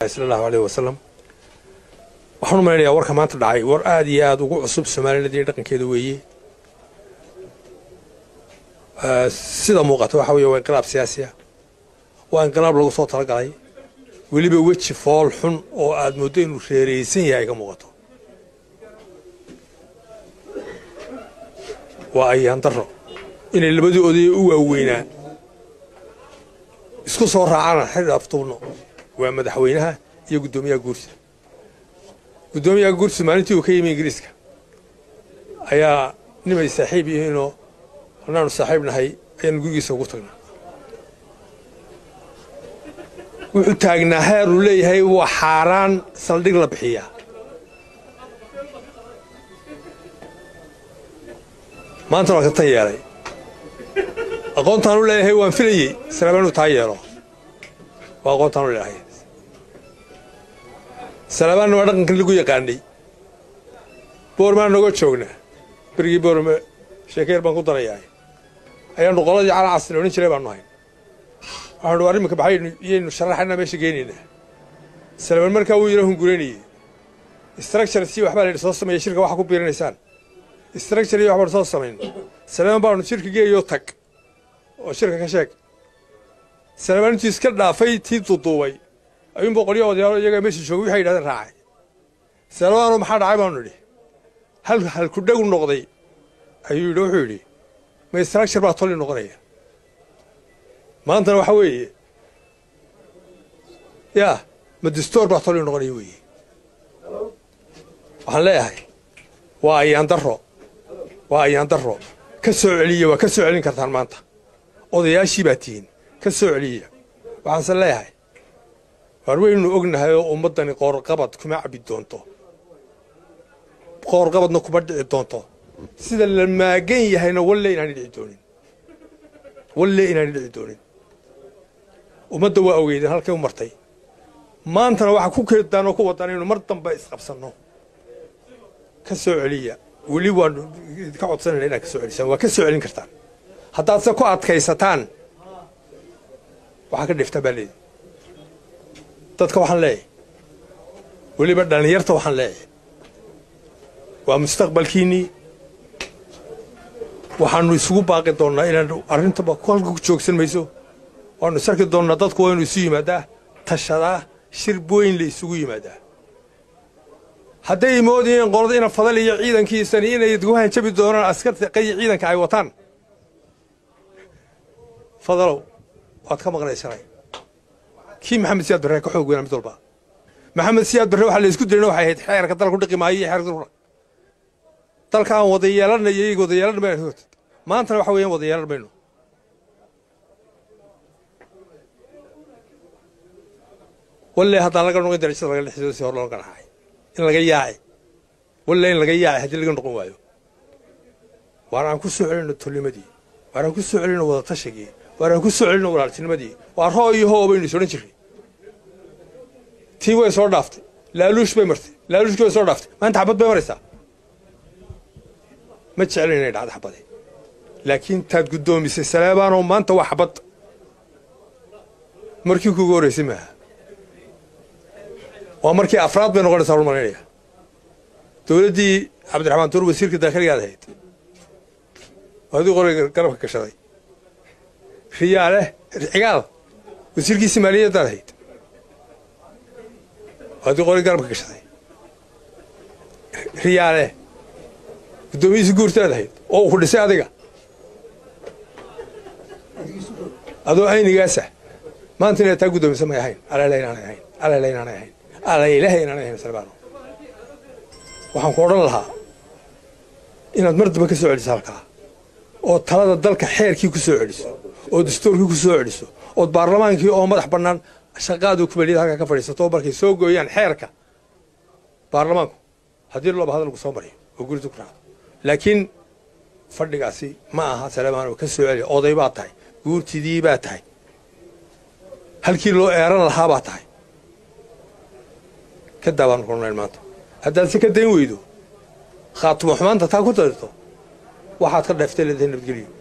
tahay sala allahu aleyh wasalam waxaan u malaynayaa warka maanta dhacay war aada iyo aada ugu cusub soomaalilad iyo dhaqankeeda weeye sida muuqata waxa weeye waa inqilaab siyaasiya waa inqilaab lagu soo talagalay weliba weji fool xun oo aada mooddo inuu reeraysan yahay ka muuqato waa ayaan daro inay labadii odaya u waaweynaa isku soo raacaan xidh aftuubno waa madaxweynaha iyo guddoomiyaha guursa guddoomiyaha guursa maalintii uu ka yimi ingiriiska ayaa nimay saaxiib yihiinoo annaanu saaxiib nahay ayaanu gurigiisa ugu tagnaa wuxuu taagnaa heer uu leeyahay waa xaaraan saldhig la bixiyaa maanta waa ka tan yeelay aqoontaan u leeyahay waan filayey salaabaan inuu taa yeelo waa aqoontaan u leeyahay salaabaanna waa dhaqankan lagu yaqaanay boormaan noga joognaa berigii boorme sheekeer baan ku darayahay ayaanu qoladii cala casri odhan jiray baanu hayn waxaanu war iminka baxay iyaynu sharaxanaa meesha geenaynaa salaamaan markaa wuu yara hunguraynayey structure si waxbaa la yidhi soo sameeya shirka waxa ku biirinaysaan structure iyo waxbaanu soo samayn salaamaan baanu shirka geeyoo tag oo shirka ka sheeg salaamaan intuu iska dhaafay tii duduubay ayuunba qolyo odayaalo iyagaa meesha joogay waxay yidhahdeen raacay salamaanoo maxaa dhacay baanu idhi hal halkudhagu noqday ayuu yidhi wuxuu yidhi ma structure baa tolli noqonaya maantana waxa weeye yaa ma distoor baa tolli noqonaya weeye waxaan leeyahay waa ayaan daro waa ayaan daro ka soo celiya waa ka soo celin kartaan maanta odayaashii baa tihiin ka soo celiya waxaanse leeyahay waar waynu ognahay oo ummaddani qoorqabad kuma cabbi doonto qoorqabadna kuma dhici doonto sida la maagan yahayna walle inaanay dhici doonin walle inaanay dhici doonin ummadda waa ogeydeen halkay u martay maantana waxaa ku keedaan oo ku wadaan inaynu mar dambe isqabsanno ka soo celiya weli waanu ka codsanayna inaad ka soo celisaan waa ka soo celin kartaan haddaad se ku adkaysataan waxaa ka dhiftaan baa leedi dadka waxaan leeyahay weliba dhallinyarta waxaan leeyahay waa mustaqbalkiinnii waxaannu isugu baaqi doonnaa inaan arrintaba halka ku joogsan mayso waannu isarki doonnaa dadku waa inu isu yimaadaa tashadaa shir weyn la isugu yimaadaa hadday moodayeen qolada ina fadal iyo ciidankiisani inay ku hanjabi doonaan askarta qayi ciidanka ay wataan fadalow waad ka maqnaysanay kii maxamed siyaad barre ka xoog weynaa mid walba maxamed siyaad barre waxaa la isku dirayna waxay ahayd xeerka dalka ku dhiqi maayo iyo xeerka dalka dalka aan wada yeelanayo iyaga wada yeelan mayno maantana waxa weeyaan wada yeelan mayno walle haddaan laga noqon darajada laga dhexdooda si hor loo ganaxay in laga yaaci walle in laga yaaci haddii laga noqon waayo waar aan ku soo celinno tolnimadii waar aan ku soo celinno wada tashigii waar aan ku soo celinno walaaltinimadii waa roo iyo hoo baynu is odhan jirray tii way soo dhaaftay laaluush bay martay laaluushkii way soo dhaaftay maanta xabad bay maraysaa ma jeclin inay dhacdo xabade laakiin taad guddoomisay salaabaanoo maanta waa xabad markii kuugu horraysay maaha waa markii afraad bay noqonaysaa ul malaynaya dowladdii cabdiraxmaan tuur wasiirka daakiligaad ahayd adii qoriga garabka gashaday riyaale cigaal wasiirkiisii maaliyaddaad ahayd adii qoriga garabka gashaday riyaale guddoomiyihiisi guurtaad ahayd oo uu ku dhisay adiga adoo aynigaasa maanta inaad taa guddoomisa may ahayn alala inaanay ahayn alala inaanay ahayn alaylaha inaanay ahayn salbaano waxaan ku odhan lahaa inaad mar dambe ka soo celiso halkaa oo talada dalka xeerkii ku soo celiso oo dastuurkii ku soo celiso ood baarlamaankii oo madax bannaan shaqaadu kubaliyada halkaa ka fadhiisato markay soo gooyaan xeerka baarlamaanku haddii looba hadal lagu soo mariyo oo guridu ku raacdo laakiin fadhigaasi ma aha salamaano ka soo celiya oday baad tahay guurtidii baad tahay halkii loo eeran lahaa baad tahay ka daabaan kulnayn maanta haddaad si ka dayn weydo khaatumo xumaanta taa ku dadirto waxaad ka dheeftay leedahay nabadgelyo